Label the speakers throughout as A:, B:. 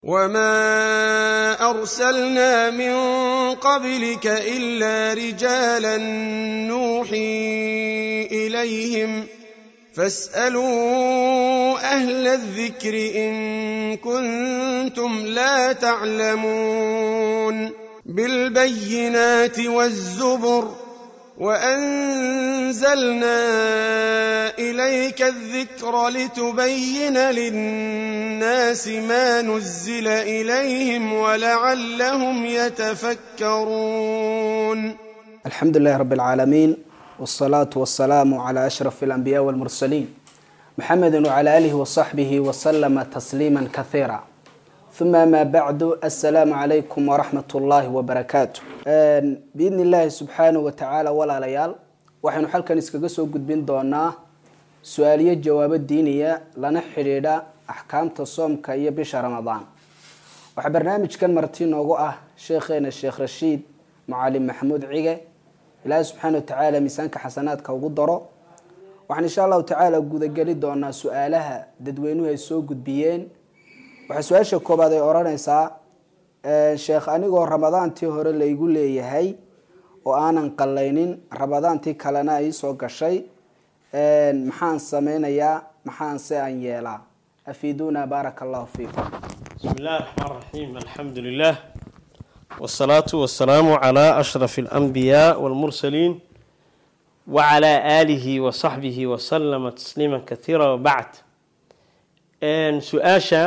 A: وما ارسلنا من قبلك الا رجالا نوحي اليهم فاسالوا اهل الذكر ان كنتم لا تعلمون بالبينات والزبر وانزلنا اليك الذكر لتبين للناس ما نزل اليهم ولعلهم يتفكرون
B: الحمد لله رب العالمين والصلاة والسلام على أشرف الأنبياء والمرسلين محمد وعلى آله وصحبه وسلم تسليما كثيرا ثم ما بعد السلام عليكم ورحمة الله وبركاته بإذن الله سبحانه وتعالى ولا ليال waxaynu xalkan iskaga soo gudbin doonaa su-aaliyo jawaabo diiniya lana xidhiidha axkaamta soomka iyo bisha ramadaan waxaa barnaamijkan marti noogu ah sheekheena sheekh rashiid mucalin maxamuud cige ilaahay subxaana wa tacaala miisaanka xasanaadka ugu daro waxaan insha allahu tacaala gudageli doonaa su-aalaha dadweynuhu ay soo gudbiyeen waxaa su-aasha koobaad ay odhanaysaa sheekh anigoo ramadaantii hore laygu leeyahay oo aanan qalaynin ramadaantii kalena ay soo gashay maxaan sameynayaa maxaan se aan yeelaa afiiduuna baaraka allahu fiikum
C: بسم الله الرحمن الرحيم الحمد لله والصلاة والسلام على أشرف الأنبياء والمرسلين وعلى آله وصحبه وسلم تسليما كثيرا وبعد إن سؤاشا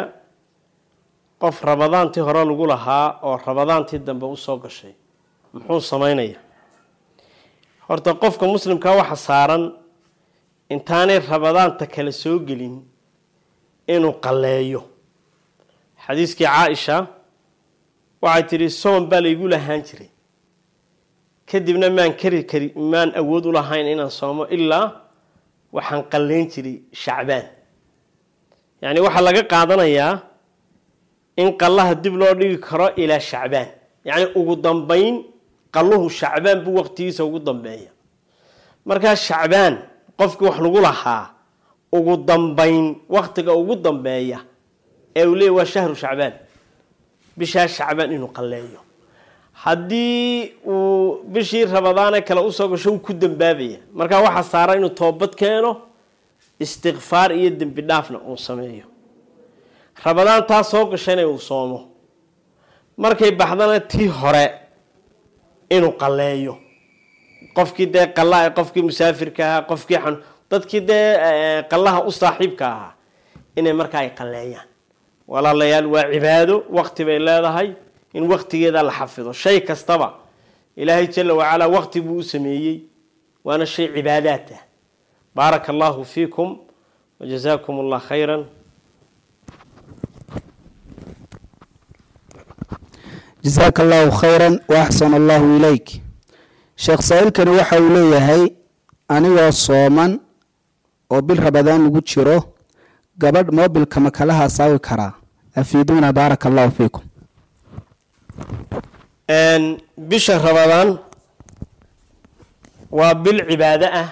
C: qof ramadaantii hore lagu lahaa oo ramadaantii dambe usoo gashay muxuu sameynaya horta qofka muslimkaa waxa saaran intaanay ramadaanta kale soo gelin inuu qalleeyo xadiiskii caaisha waxay tidhi soon baa laygu lahaan jiray kadibna maan kari kari maan awood u lahayn inaan soomo ilaa waxaan qalleyn jiray shacbaan yacni waxaa laga qaadanayaa in qallaha dib loo dhigi karo ilaa shacbaan yacni ugu dambeyn qalluhu shacbaan buu waqtigiisa ugu dambeeya markaa shacbaan qofkii wax lagu lahaa ugu dambeyn waqtiga ugu dambeeya ee uu leeyay waa shahru shacbaan bishaa shacbaan inuu qalleeyo haddii uu bishii ramadaane kale usoo gasho wuu ku dambaabaya markaa waxaa saara inuu toobad keeno istikfaar iyo dembi dhaafna uu sameeyo ramadaan taa soo gashayna uu soomo markay baxdana tii hore inuu qalleeyo qofkii dee qalla qofkii musaafirka ahaa qofkii xan dadkii dee qallaha u saaxiibka ahaa inay markaa ay qalleeyaan walaalayaal waa cibaado waqti bay leedahay in waqtigeeda la xafido shay kastaba ilaahay jala wacalaa waqti buu u sameeyey waana shay cibaadaad ah baaraka allahu fiikum wajazaakum allah khayra
B: jasaaka allahu khayra waaxsan allahu ilayk sheekh saa-iilkani waxa uu leeyahay anigoo sooman oo bil rabadaan lagu jiro gabadh moobilka ma kala hasaawi karaa afiiduuna baaraka allahu fiikum
C: bisha ramadaan waa bil cibaado ah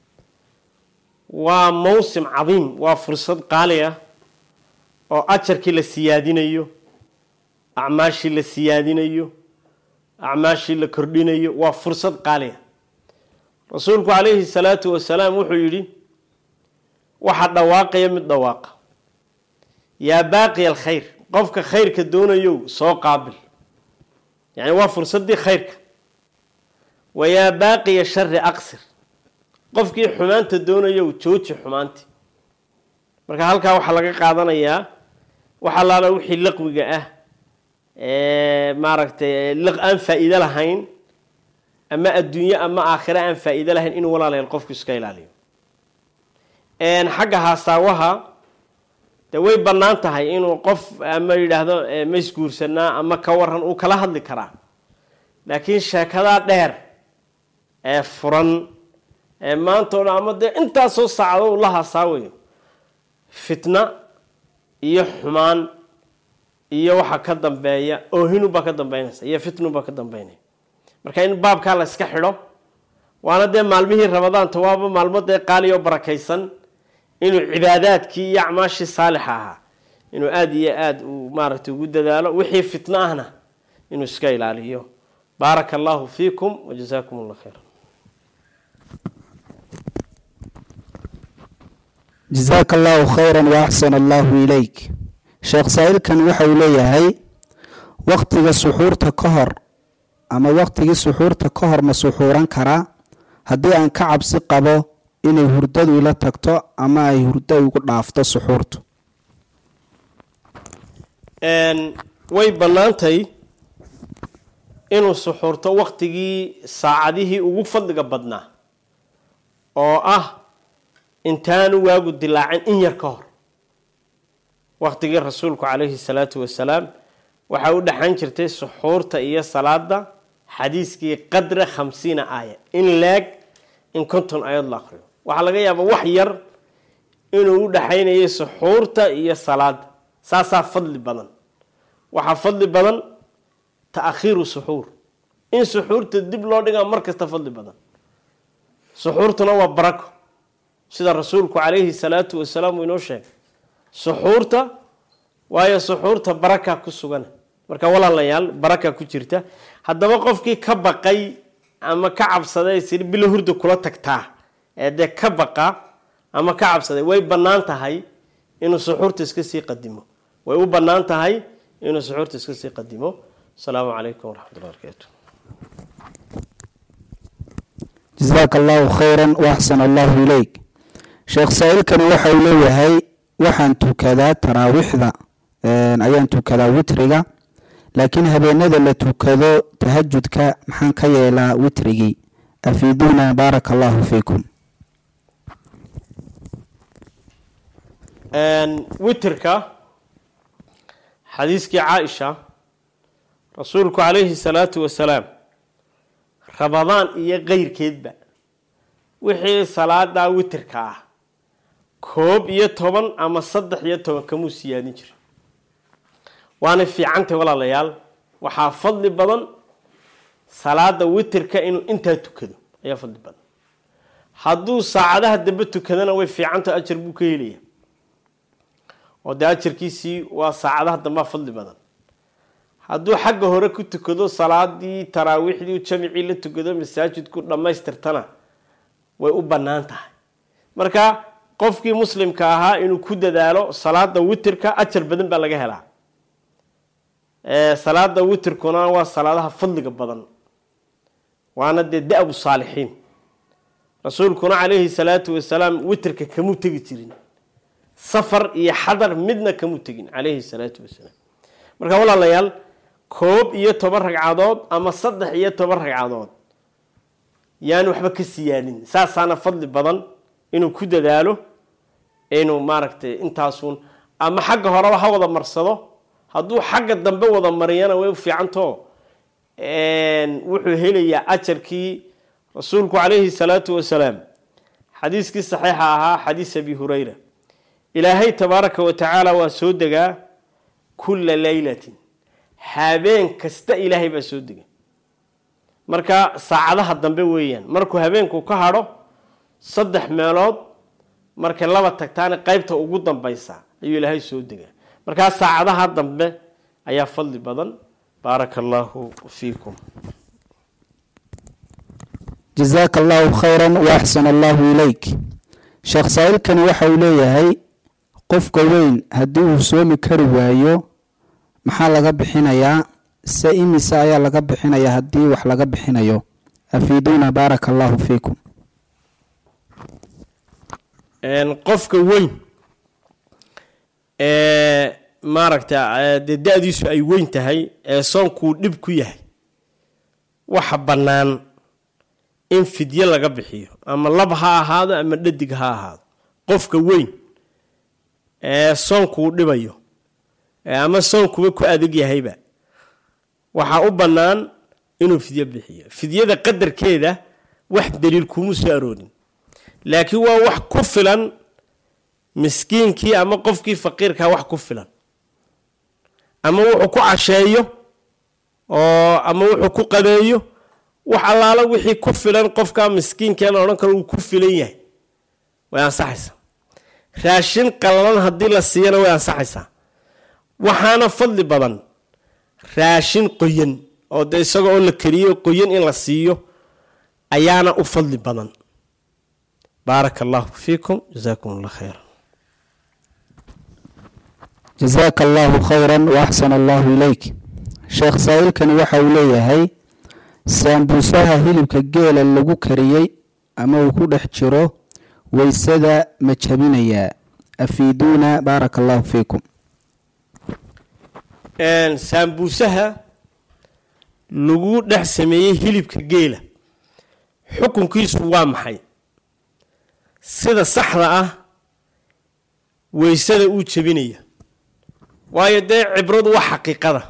C: waa mawsim cadiim waa fursad qaali ah oo ajarkii la siyaadinayo acmaashii la siyaadinayo acmaashii la kordhinayo waa fursad qaaliya rasuulku calayhi salaatu wasalaam wuxuu yidhi waxaa dhawaaqaya mid dhawaaqa yaa baaqiya alkhayr qofka khayrka doonayow soo qaabil yacni waa fursaddii khayrka wa yaa baaqiya shari aqsir qofkii xumaanta doonayow jooji xumaantii marka halkaa waxaa laga qaadanayaa waxa laala wixii laqwiga ah maaragtay aan faa-iido lahayn ama adduunye ama aakhire aan faa-iido lahayn inuu walaalayaal qofku iska ilaaliyo xagga haasaawaha de way bannaan tahay inuu qof ama yidhaahdo ma isguursanaa ama ka waran uu kala hadli karaa laakiin sheekadaa dheer ee furan ee maanta o dhan ama dee intaasoo saacdo uu la haasaawayo fitna iyo xumaan iyo waxa ka dambeeya oohinubaa ka dambeynaysa iyo fitnubaa ka dambeynaya marka in baabkaa la iska xidho waana dee maalmihii ramadaanta waaba maalmo dee qaaliya oo barakaysan inuu cibaadaadkii iyo acmaashii saalixa ahaa inuu aada iyo aada uu maaragtay ugu dadaalo wixii fitno ahna inuu iska ilaaliyo baaraka allahu fiikum wajazaakum allah khayra
B: jasaaka allahu khayra waaxsana allahu ilayk sheekh saa-iilkan waxa uu leeyahay waktiga suxuurta ka hor ama waktigii suxuurta ka hor ma suxuuran karaa haddii aan ka cabsi qabo inay hurdadu ila tagto ama ay hurdo igu dhaafto suxuurtu
C: way bannaantay inuu suxuurto waktigii saacadihii ugu fadliga badnaa oo ah intaanu waagu dilaacin in yar ka hor waktigii rasuulku calayhi salaatu wasalaam waxaa u dhexan jirtay suxuurta iyo salaada xadiiskii qadra khamsiina aaya in leeg in konton ayad la aqriyo waxaa laga yaabaa wax yar inuu u dhexaynayay suxuurta iyo salaada saasaa fadli badan waxaa fadli badan ta'khiiru suxuur in suxuurta dib loo dhigaa mar kasta fadli badan suxuurtuna waa barako sida rasuulku calayhi salaatu wasalaam uu inoo sheegay suxuurta waayo suxuurta baraka ku sugan marka walaalayaal baraka ku jirta haddaba qofkii ka baqay ama ka cabsaday siri bilo hurda kula tagtaa ee dee ka baqa ama ka cabsaday way bannaan tahay inuu suxuurta iska sii qadimo way u bannaan tahay inuu suxuurta iska sii qadimo asalaamu calaykum waraxmatullahi barakaatu
B: jasaaka allahu khayra waaxsana allahu ilayk sheekh saa-iilkani waxa uu leeyahay waxaan tukadaa taraawiixda ayaan tukadaa witriga laakiin habeenada la tukado tahajudka maxaan ka yeelaa witrigii afiiduuna baaraka allahu fiikum
C: witrka xadiiskii caaisha rasuulku calayhi salaatu wasalaam rabadaan iyo keyrkeedba wixii salaadaa witrka ah koob iyo toban ama saddex iyo toban kamuu siyaadin jira waana fiicantay walaalayaal waxaa fadli badan salaada witrka inuu intaa tukado ayaa fadli badan hadduu saacadaha dambe tukadana way fiicanta ajar buu ka helaya oo dee ajarkiisii waa saacadaha dambea fadli badan hadduu xagga hore ku tukado salaadii taraawiixdii jamicii la tukado masaajidku dhammaystirtana way u bannaan tahay marka qofkii muslimka ahaa inuu ku dadaalo salaada witrka ajar badan baa laga helaa salaada witrkuna waa salaadaha fadliga badan waana dee da-bu saalixiin rasuulkuna calayhi salaatu wasalaam witrka kamuu tegi jirin safar iyo xadar midna kamuu tegin calayhi salaatu wasalaam marka walaalayaal koob iyo toban ragcadood ama saddex iyo toban ragcadood yaan waxba ka siyaadin saasaana fadli badan inuu ku dadaalo inuu maaragtay intaasuun ama xagga horeba ha wada marsado hadduu xagga dambe wada mariyana way u fiicantao wuxuu helayaa ajarkii rasuulku calayhi salaatu wasalaam xadiiskii saxiixa ahaa xadiis abi hurayra ilaahay tabaaraka wa tacaala waa soo degaa kulla leylatin habeen kasta ilaahay baa soo dega marka saacadaha dambe weeyaan markuu habeenku ka hadho saddex meelood markay laba tagtaana qeybta ugu dambaysa ayuu ilaahay soo degaa markaa saacadaha dambe ayaa fadli badan baaraka allahu fiikum
B: jasaaka allahu khayra waaxsana allahu ilayk sheekh saa-iilkani waxa uu leeyahay qofka weyn haddii uu soomi kari waayo maxaa laga bixinayaa se imise ayaa laga bixinayaa haddii wax laga bixinayo afiiduuna baaraka allahu fiikum
C: qofka weyn ee maaragta dee da-diisu ay weyn tahay ee soonkuu dhib ku yahay waxa bannaan in fidyo laga bixiyo ama lab ha ahaado ama dhadig ha ahaado qofka weyn ee soonkuu dhibayo ama soonkuba ku adag yahayba waxaa u bannaan inuu fidyo bixiyo fidyada qadarkeeda wax daliil kuma soo aroorin laakiin waa wax ku filan miskiinkii ama qofkii faqiirkaa wax ku filan ama wuxuu ku casheeyo oo ama wuxuu ku qadeeyo wax allaala wixii ku filan qofkaa miskiinka la odhan karo uu ku filan yahay way ansaxaysaa raashin qallalan haddii la siiyana way ansaxaysaa waxaana fadli badan raashin qoyan oo dee isaga oo la kariyo qoyan in la siiyo ayaana u fadli badan baaraka allahu fiikum jasaakum allah khayra
B: jasaaka allahu khayran waaxsana allahu ilayk sheekh saa-iilkani waxa uu leeyahay saambuusaha hilibka geela lagu kariyey ama uu ku dhex jiro weysada ma jabinayaa afiiduuna baaraka allahu fiikum
C: saambuusaha lagu dhex sameeyey hilibka geela xukunkiisu waa maxay sida saxda ah weysada uu jebinaya waayo dee cibradu waa xaqiiqada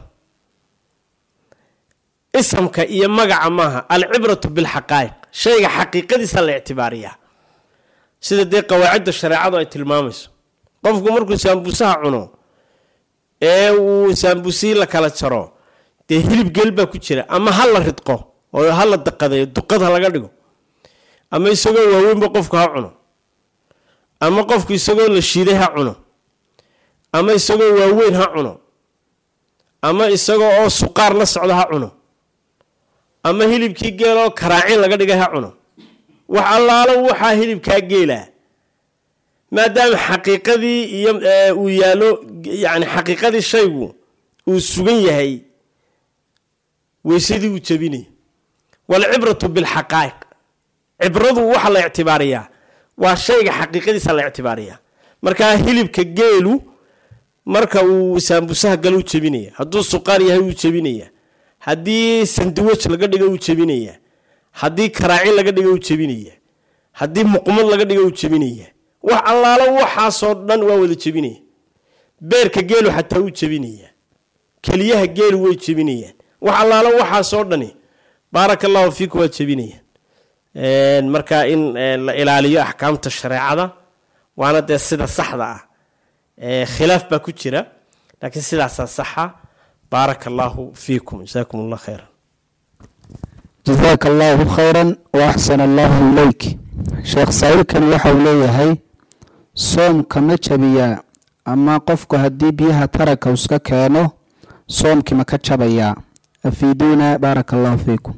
C: isamka iyo magaca maaha alcibratu bilxaqaa'iq shayga xaqiiqadiisa la ictibaariyaa sida dee qawaacidda shareecadu ay tilmaamayso qofku markuu saambuusaha cuno ee uu saambusii la kala jaro dee hilib geel baa ku jira ama ha la ridqo oo ha la daqadeeyo duqad ha laga dhigo ama isagoo waaweynba qofku ha cuno ama qofku isagoo la shiiday ha cuno ama isagoo waaweyn ha cuno ama isagoo oo suqaar la socda ha cuno ama hilibkii geeloo karaacin laga dhigay ha cuno wax allaalo waxaa hilibkaa geelaa maadaama xaqiiqadii iyo uu yaallo yani xaqiiqadii shaygu uu sugan yahay weysadii uu jebinaya walcibratu bilxaqaa'iq cibradu waxa la ictibaariyaa waa shayga xaqiiqadiisa la ictibaariyaa markaa hilibka geelu marka uu saambusaha galo u jebinaya hadduu suqaar yahay uu jebinaya haddii sandiwaj laga dhigo uu jebinaya haddii karaacin laga dhigo uu jebinaya haddii muqmad laga dhigo uu jebinaya wax allaalo waxaasoo dhan waa wada jebinaya beerka geelu xataa uu jebinaya keliyaha geelu way jebinayaan wax allaalo waxaasoo dhani baaraka allahu fiikum waa jebinayaan marka in la ilaaliyo axkaamta shareecada waana dee sida saxda ah khilaaf baa ku jira laakiin sidaasaa saxa baaraka allahu fiikum jasaakum allah khayra
B: jasaaka allahu khayran waaxsana allahu ilayk sheekh saa-iilkani waxa uu leeyahay soomka ma jabiyaa ama qofku haddii biyaha taranka iska keeno soomkii ma ka jabayaa afiiduuna baaraka allahu fiikum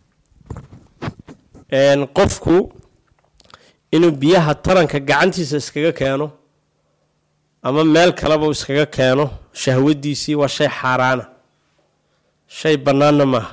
C: qofku inuu biyaha taranka gacantiisa iskaga keeno ama meel kaleba uu iskaga keeno shahwadiisii waa shay xaaraana shay bannaanna maaha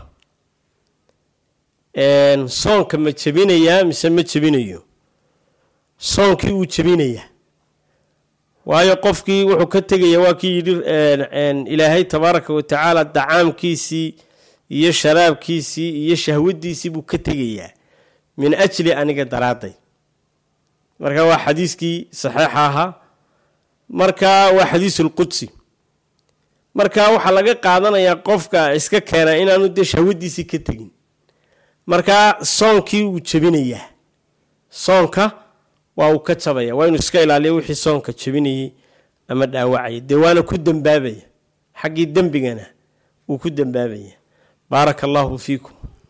C: soonka ma jebinayaa mise ma jebinayo soonkii wuu jebinayaa waayo qofkii wuxuu ka tegaya waa kii yidhi ilaahay tabaaraka wa tacaala dacaamkiisii iyo sharaabkiisii iyo shahwadiisii buu ka tegayaa min ajli aniga daraadday marka waa xadiiskii saxiixa ahaa marka waa xadiisulqudsi marka waxaa laga qaadanayaa qofka iska keena inaanu dee shahwadiisii ka tegin markaa soonkii wuu jebinayaa soonka waa uu ka jabaya waa inuu iska ilaaliyo wixii soonka jebinayay ama dhaawacaya dee waana ku dembaabaya xaggii dembigana wuu ku dembaabaya baaraka allahu fiikum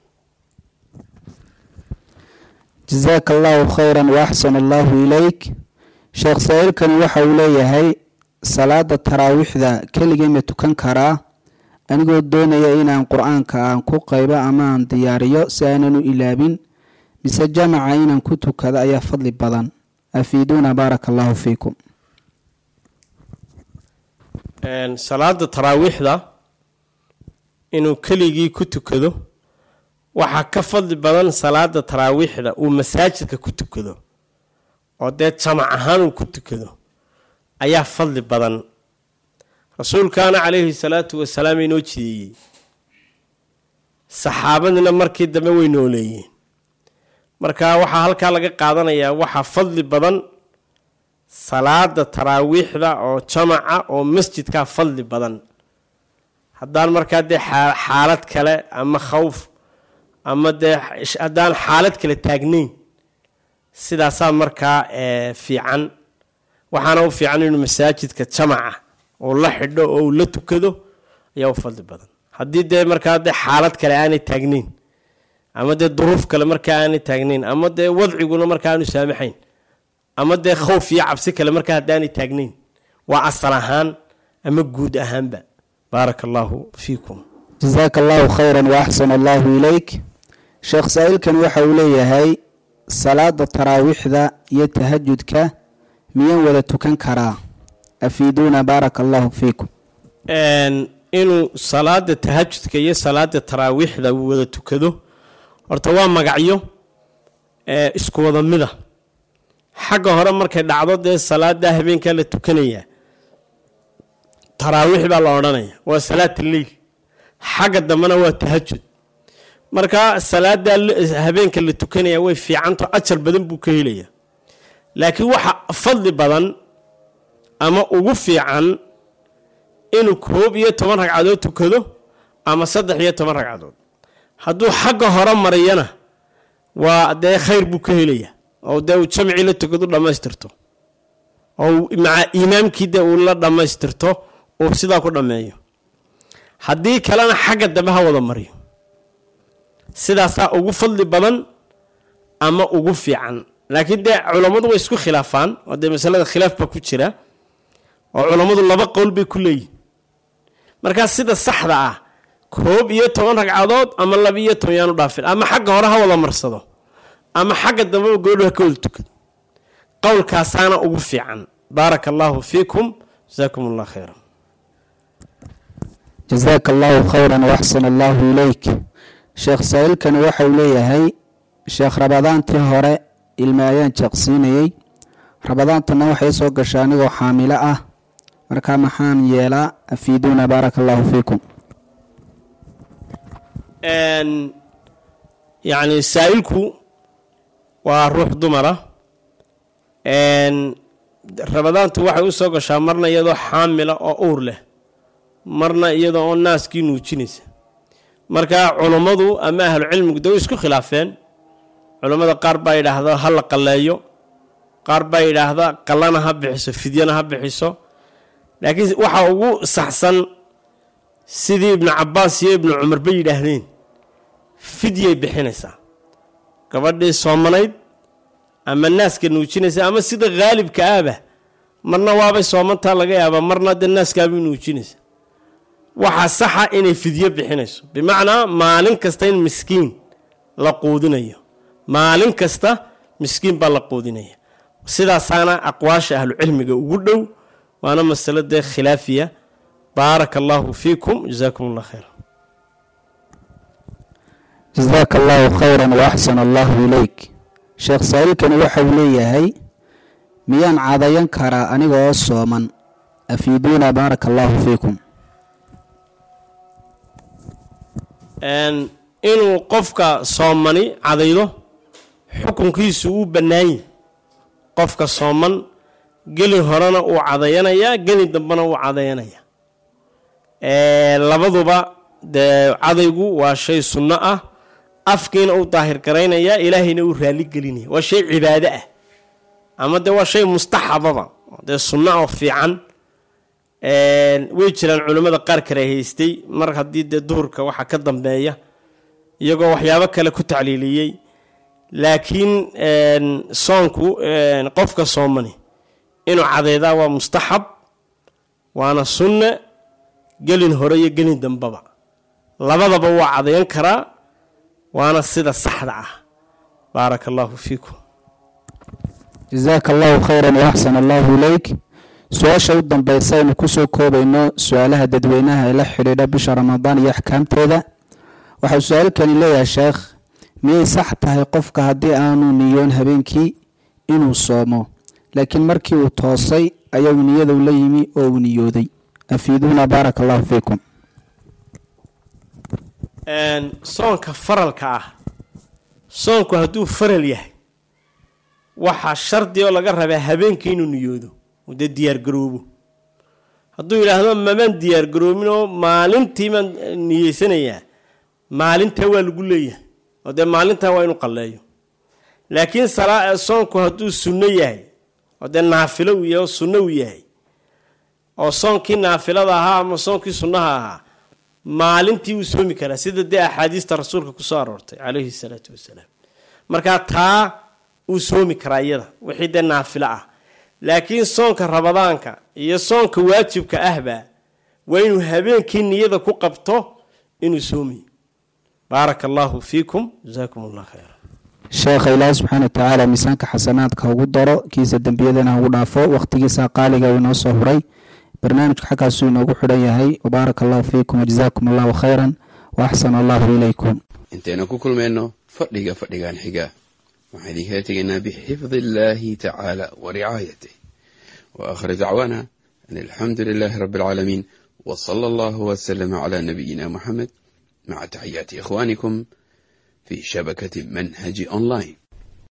B: jasaaka allahu khayran waaxsana allahu ilayk sheekh saa-iilkani waxa uu leeyahay salaada taraawiixda keligay ma tukan karaa anigoo doonaya inaan qur-aanka aan ku qaybo ama aan diyaariyo si aanan u ilaabin mise jamaca inaan ku tukado ayaa fadli badan afiiduuna baaraka allahu fiikum
C: salaada taraawiixda inuu keligii ku tukado waxaa ka fadli badan salaada taraawiixda uu masaajidka ku tukado oo dee jamac ahaan uu ku tukado ayaa fadli badan rasuulkaana calayhi salaatu wasalaam inoo jideeyey saxaabadina markii dambe way nooleeyeen marka waxaa halkaa laga qaadanayaa waxaa fadli badan salaada taraawiixda oo jamaca oo masjidkaa fadli badan haddaan markaa dee xaalad kale ama khawf ama dee haddaan xaalad kale taagnayn sidaasaa markaa fiican waxaana u fiican inuu masaajidka jamaca oo la xidho oo uu la tukado ayaa u fadli badan haddii dee markaa dee xaalad kale aanay taagnayn ama dee duruuf kale markaa aanay taagnayn ama dee wadciguna markaa aanu saamaxayn ama dee khowf iyo cabsi kale markaa haddaanay taagnayn waa asal ahaan ama guud ahaanba baaraka allaahu fiikum
B: jasaaka allahu khayran wa axsan allahu ilayk sheekh saa-iilkan waxa uu leeyahay salaada taraawiixda iyo tahajudka miyaan wada tukan karaa afiiduuna baaraka allahu fiikum
C: inuu salaada tahajudka iyo salaada taraawiixda uu wada tukado horta waa magacyo isku wada mida xagga hore markay dhacdo dee salaada habeenkaa la tukanayaa taraawiix baa la odhanaya waa salaat lleil xagga dambena waa tahajud marka salaada habeenka la tukanaya way fiicanto ajar badan buu ka helaya laakiin waxa fadli badan ama ugu fiican inuu koob iyo toban ragcadood tukado ama saddex iyo toban ragcadood hadduu xagga hore mariyana waa dee khayr buu ka helaya oo dee uu jamcii la tukadu dhammaystirto oo maca imaamkii dee uu la dhammaystirto uu sidaa ku dhammeeyo haddii kalena xagga dambe ha wada mariyo sidaasaa ugu fadli badan ama ugu fiican laakiin dee culammadu way isku khilaafaan oo dee masalada khilaaf baa ku jira oo culammadu laba qowl bay ku leeyihin markaa sida saxda ah koob iyo toban ragcadood ama laba iyo toban yaanu dhaafin ama xagga hore ha wada marsado ama xagga dambeba goodho ha ka wada tukado qowlkaasaana ugu fiican baaraka allaahu fiikum jasaakum allah khayra
B: jasaaka allahu khayran waaxsan allahu ilayk sheekh saa-iilkani waxauu leeyahay sheekh rabadaantii hore ilme ayaan jeeqsiinayey rabadaantana waxay soo gashay anigoo xaamilo ah markaa maxaan yeelaa afiiduuna baaraka allahu fiikum
C: yacni saa-ilku waa ruux dumara rabadaantu waxay u soo gashaa marna iyadoo xaamila oo uur leh marna iyadoo oo naaskii nuujinaysa marka culummadu ama ahlucilmigu de way isku khilaafeen culummada qaar baa yidhaahda ha la qalleeyo qaar baa yidhaahda qallana ha bixiso fidyana ha bixiso laakiin waxaa ugu saxsan sidii ibnu cabaas iyo ibnu cumar bay yidhaahdeen fidyay bixinaysaa gabadhii soomanayd ama naaska nuujinaysa ama sida haalibka ahba marna waabay soomantaa laga yaabaa marna dee naaskaabay nuujinaysa waxaa saxa inay fidyo bixinayso bimacnaa maalin kasta in miskiin la quudinayo maalin kasta miskiin baa la quudinaya sidaasaana aqwaasha ahlucilmiga ugu dhow waana masalo dee khilaafiya baaraka allaahu fiikum jasaakum allah khayra
B: jasaaka allahu khayran waaxsan allahu ilayk sheekh saa-iilkani waxa uu leeyahay miyaan cadayan karaa aniga oo sooman afiiduuna baaraka allahu fiikum
C: inuu qofka soomani cadaydo xukunkiisu uu bannaanyi qofka sooman geli horena uu cadayanayaa geli dambena uu cadayanaya labaduba dee cadaygu waa shay sunno ah afkiina uu daahir garaynayaa ilaahayna uu raali gelinaya waa shay cibaado ah ama dee waa shay mustaxababa dee sunno oo fiican way jiraan culimmada qaar kale haystay mar haddii dee duhurka waxa ka dambeeya iyagoo waxyaabo kale ku tacliiliyey laakiin soonku qofka soomani inuu cadeydaa waa mustaxab waana sunne gelin hore iyo gelin dambaba labadaba waa cadayan karaa waana sida saxda ah baaraka allaahu fiikum
B: jasaaka allahu khayran waaxsan allahu ilayk su-aasha u dambeysa aynu kusoo koobayno su-aalaha dadweynaha ee la xidhiidha bisha ramadaan iyo axkaamteeda waxau su-aalkani leeyahay sheekh miyay sax tahay qofka haddii aanu niyoon habeenkii inuu soomo laakiin markii uu toosay ayagu niyadou la yimi oo uu niyooday afiiduuna baaraka allahu fiikum
C: soonka faralka ah soonku hadduu faral yahay waxaa shardi oo laga rabaa habeenkii inuu niyoodo uu dee diyaargaroobo hadduu yidhaahdo mamaan diyaargaroobin oo maalintii maan niyeysanayaa maalintaa waa lagu leeyahay oo dee maalintaa waa inuu qalleeyo laakiin soonku hadduu sunno yahay oo dee naafilo uu yahay oo sunno uu yahay oo soonkii naafilada ahaa ama soonkii sunnaha ahaa maalintii wuu soomi karaa sida dee axaadiista rasuulka kusoo aroortay calayhi salaatu wasalaam markaa taa wuu soomi karaa iyada wixii dee naafilo ah laakiin soonka ramadaanka iyo soonka waajibka ahba waa inuu habeenkii niyada ku qabto inuu soomayo baaraka allahu fiikum jasaakum allah khayra
B: sheekha ilaahi subxaana watacaala miisaanka xasanaadka ugu daro kiisa dembiyadana ugu dhaafo wakhtigiisa qaaliga uu inoo soo huray barnaamijka xaggaasuu inoogu xidhan yahay wabaaraka allahu fiikum wajazaakum allahu khayran wa axsana allahu ilaykum
D: intaynu ku kulmayno fadhiga fadhigan xiga waxaan idinkala tegaynaa bixifdi illaahi tacaala wa ricaayatih wa akhir dacwaana an alxamdu lilaahi rabbi alcaalamiin wa sala allahu wasalama calaa nabiyina muxamed maca taxiyaati ikhwaanikum fi shabakati manhaji online